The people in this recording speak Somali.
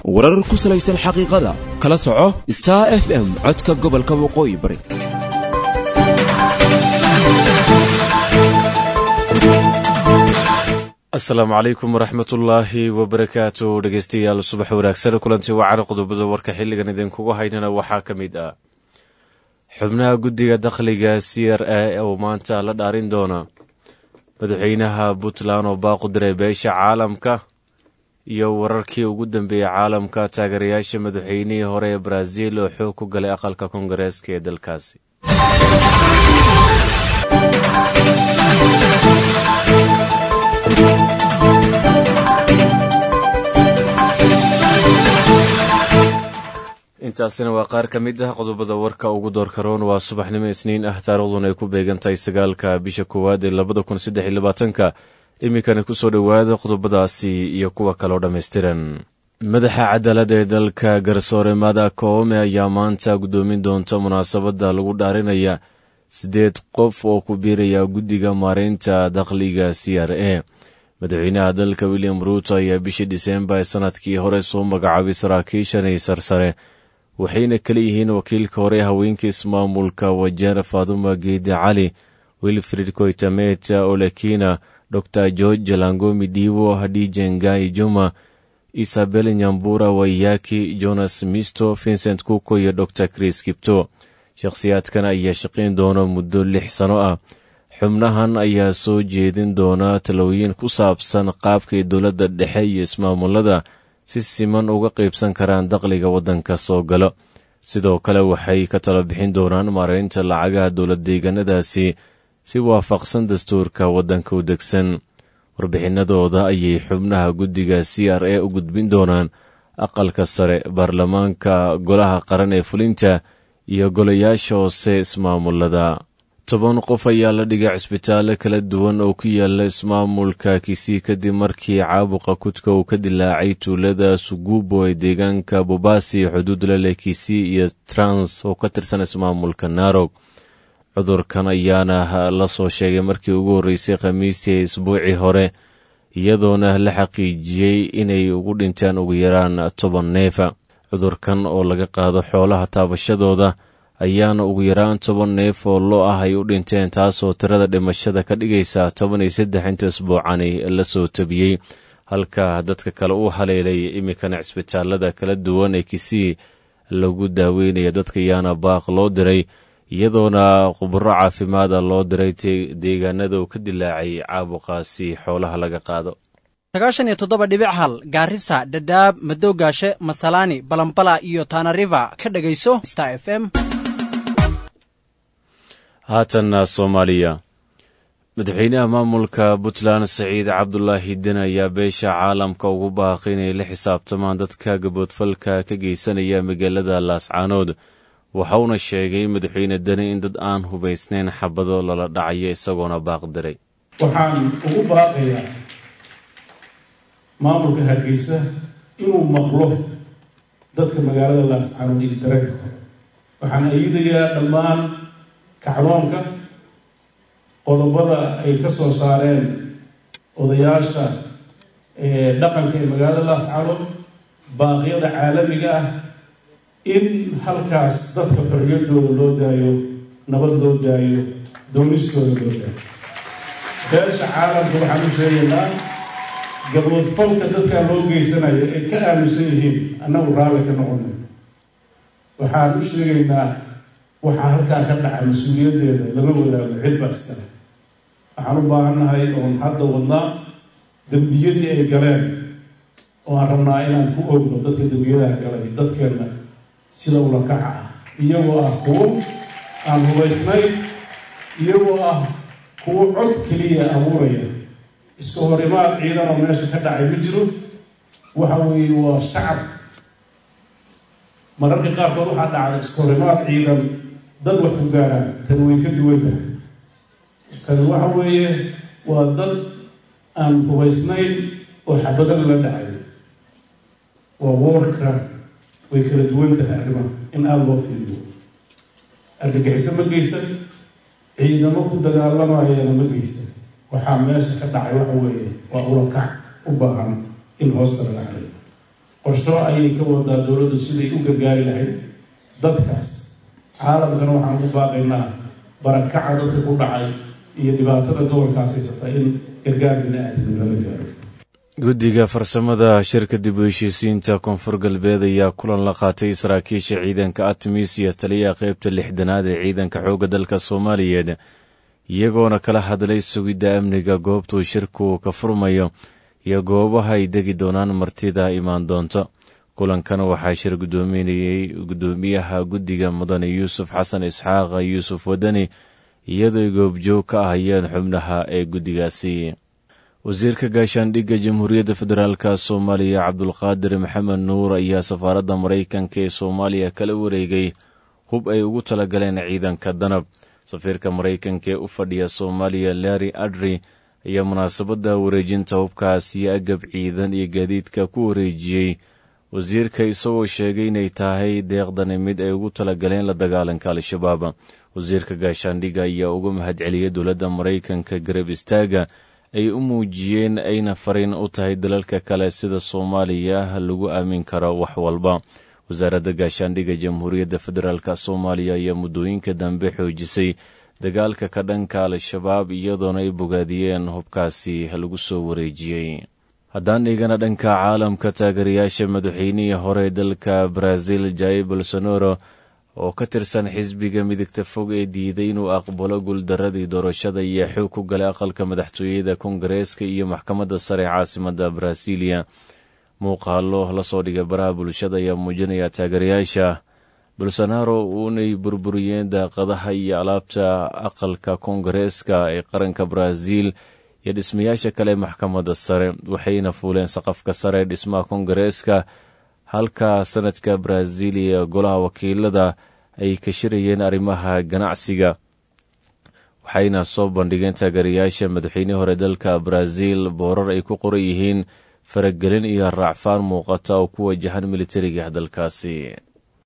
warar ku salaysan xaqiiqada kala soco star f m codka gobolka waqooyi bari asalaamu calaykum waraxmatullaahi wabarakaatu dhegeystayaal subax wanaagsan kulanti wacan qodobada warka xilligan idinkugu haynana waxaa ka mid ah xubnaha guddiga dakhliga c r a oo maanta la dhaarin doona madaxweynaha puntland oo baaqu diray beesha caalamka iyo wararkii ugu dambeeyey caalamka taageerayaasha madaxweynihii hore ee baraaziil oo xoog ku galay aqalka koongareeska ee dalkaasi intaasina waa qaar ka mid ah qodobada warka ugu doorkaroon waa subaxnimo isniin ah taariikhduna ay ku beegantahay sagaalka bisha koowaad ee labada kun saddex iyo labaatanka iminkana kusoo dhowaada qodobadaasi iyo kuwa kaloo dhammaystiran madaxa cadaaladda ee dalka garsoore mada koome ayaa maanta guddoomin doonta munaasabadda lagu dhaarinaya siddeed qof oo ku biiraya guddiga maareynta dakhliga c r a madaxweynaha dalka william ruuto ayaa bishii diseembar ee sanadkii hore soo magacaabay saraakiishan sarsare waxayna kala yihiin wakiilka hore haweenka ismaamulka wajeer faaduma geedi cali wilfrid koytameta olekina dor george jalangomi dhiibo hadije ngai juma isabel nyambura wayaki jonas misto vincent kuko iyo dor chris kipto shakhsiyaadkan ayaa shaqayn doona muddo lix sano ah xubnahan ayaa soo jeedin doona talooyin ku saabsan qaabkay dowladda dhexe iyo ismaamulada si siman uga qaybsan karaan dakhliga waddanka soo galo sidoo kale waxay ka talo bixin doonaan maareynta lacagaha dowlad deegaanadaasi si waafaqsan dastuurka waddanka u degsan warbixinadooda ayay xubnaha guddiga c r a u gudbin doonaan aqalka sare baarlamaanka golaha qaran ee fulinta iyo golayaasha hoose ismaamulada toban qof ayaa la dhigay cisbitaallo kala duwan oo ku yaala ismaamulka kisii kadib markii caabuqa kudka uu ka dilaacay tuulada sugubo ee deegaanka bobasi xuduud la leh kisii iyo trans oo ka tirsan ismaamulka narog cudurkan ayaana la soo sheegay markii ugu horreysay khamiistii ee isbuucii hore iyadoona la xaqiijiyey inay ugu dhintaan ugu yaraan toban neefa cudurkan oo laga qaado xoolaha taabashadooda ayaana ugu yaraan toban neef oo loo ah ay u dhinteen taasoo tirada dhimashada ka dhigaysa toban iyo saddex inta isbuucani la soo tabiyey halka dadka kale u haleelay iminkana cisbitaalada kala duwan ee kisii lagu daaweynaya dadka ayaana baaq loo diray iyadoona khuburo caafimaada loo diray deegaanada uu ka dilaacay caabuqaasi xoolaha laga qaado sagaashan iyo toddoba dhibic hal gaarisa dhadhaab madowgaashe masalaani balambala iyo tanariva ka dhegayso star f m haatanna soomaaliya madaxweynaha maamulka puntland saciid cabdulaahi den ayaa beesha caalamka ugu baaqay inay la xisaabtamaan dadka gaboodfalka ka geysanaya magaalada laascaanood waxauna sheegay madaxweyne deni in dad aan hubaysnayn xabado lala dhacayo isagoona baaq diray waxaan ugu baaqayaa maamulka hargeysa inuu maqlo dadka magaalada laascaanood iyo dareenka waxaan ayidayaa dhammaan kacdoonka qodobada ay ka soo saareen odayaasha dhaqanka ee magaalada laascaanood baaqyada caalamiga ah in halkaas dadka xorriyadooda loo daayo nabad loo daayo doonistooda loo daayo beesha caalamka waxaan u sheegaynaa gaboodfalka dadkaa loo geysanayo ay ka aaminsan yihiin annagu raalli ka noqonay waxaan u sheegaynaa waxaa halkaa ka dhaca mas-uuliyaddeeda lama wadaago cid baa iskale waxaan u baahannahay oon hadda wadnaa dembiyadii ay galeen oo aan rabnaa inaan ku ogno dadka dembiyadaha galay dadkeenna sida ula kaca ah iyagoo ah kuwo aan hubaysnayn iyagoo ah kuwo cod keliya abuuraya iska horimaad ciidanoo meesha ka dhacay ma jiro waxa weeye waa shacab mararka qaarkood waxaa dhacda iska horimaad ciidan dad wax ku gaaraan tani way ka duwan tahay tani waxa weeye waa dad aan hubaysnayn oo xabadana la dhacayo waa woorka way kala duwan tahay arrimaha in aada loo fiiriyo argagixiso ma geysan ciidamo ku dagaalamayana ma geysan waxaa meesha ka dhacay waxa weeye waa ulakac u baahan in hoosta laga caliyo qorsho ayay ka wadaa dowladdu siday u gargaari lahayd dadkaas caalamkana waxaan ugu baaqaynaa barakaca dadka ku dhacay iyo dhibaatada gobolkaas haysata in gargaar bini-aadam laga gaaro guddiga farsamada shirka dib u heshiisiinta koonfur galbeed ayaa kulan la qaatay saraakiisha ciidanka atmis iyo taliyaha qeybta lixdanaad ee ciidanka xoogga dalka soomaaliyeed iyagoona kala hadlay sugidda amniga goobtuu shirku ka furmayo iyo goobaha ay degi doonaan martida imaan doonto kulankan waxaa shir gudoominayey gudoomiyaha guddiga mudane yuusuf xasan isxaaq yuusuf wadani iyadoo goobjoog ka ahayeen xubnaha ee guddigaasi wasiirka gaashaandhigga jamhuuriyadda federaalk soomaaliya cabdulqaadir maxamed nuur ayaa safaaradda maraykanka ee soomaaliya kala wareegay hub ay ugu talagaleen ciidanka danab safiirka maraykanka ee u fadhiya soomaaliya larry adri ayaa munaasabadda wareejinta hubkaas iyo agab ciidan iyo gaadiidka ku wareejiyey wasiirka isagoo sheegay inay tahay deeqdani mid ay ugu talagaleen la dagaalanka al-shabaab wasiirka gaashaandhigga ayaa uga mahadceliyay dowladda maraykanka garab istaaga ay u muujiyeen ayna fariin u tahay dalalka kale sida soomaaliya lagu aamin karo wax walba wasaaradda gaashaandhigga jamhuuriyadda federaalk soomaaliya ayaa muddooyinka dambe xoojisay dagaalka ka dhanka al-shabaab iyadoona ay bogaadiyeen hubkaasi lagu soo wareejiyey haddaan dhigana dhanka caalamka taageerayaasha madaxweynihii hore dalka brazil jair bolsonaro oo ka tirsan xisbiga midigta fog ee diiday inuu aqbalo guuldaradii doorashada iyo xoog ku galay aqalka madaxtooyada kongareeska iyo maxkamadda sare caasimadda brasilia muuqaalo lasoo dhigay baraha bulshada ayaa muujinaya taageerayaasha bolsonaro uunay burburiyeen daaqadaha iyo alaabta aqalka kongareeska ee qaranka brazil iyo dhismayaasha kale maxkamadda sare waxayna fuuleen saqafka sare dhismaha kongareeska halka sanadka brazil iyo golaha wakiilada ay ka shirayeen arrimaha ganacsiga waxayna soo bandhigeen taageerayaasha madaxweynihii hore dalka brazil boorar ay ku qoran yihiin faragelin iyo raacfaan muuqata oo ku wajahan militariga dalkaasi